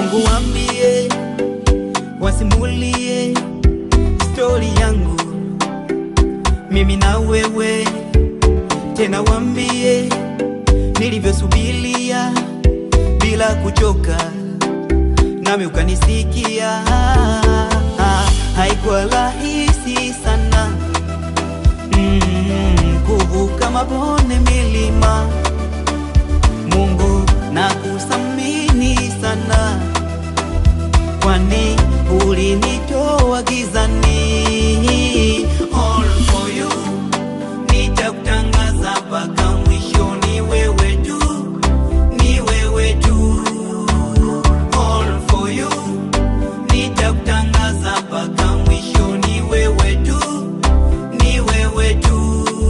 Mungu wambie, wasimulie stori yangu mimi na wewe, tena wambie nilivyosubilia bila kuchoka, nami ukanisikia. Haikuwa rahisi sana mm, kuvuka mabonde, milima. Mungu na kusamini sana, kwani ulinitoa gizani. All for you, nitakutangaza mpaka mwisho. Ni wewe tu, ni wewe tu. All for you, nitakutangaza mpaka mwisho. Ni wewe tu, ni wewe tu.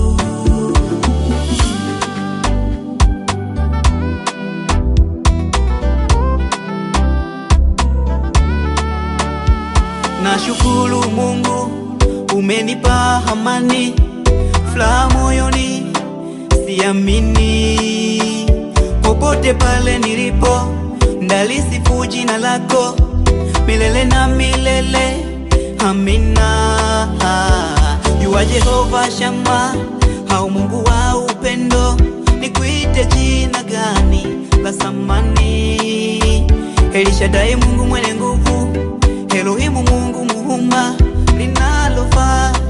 Nashukuru Mungu umenipa amani, furaha moyoni, siamini popote pale nilipo, ndalisifu jina lako milele na milele. Amina. Jua Jehova Shama, au Mungu wa upendo, nikuite jina gani la samani? Elishadai, Mungu mwenye nguvu, Elohimu, Mungu muumba linalofaa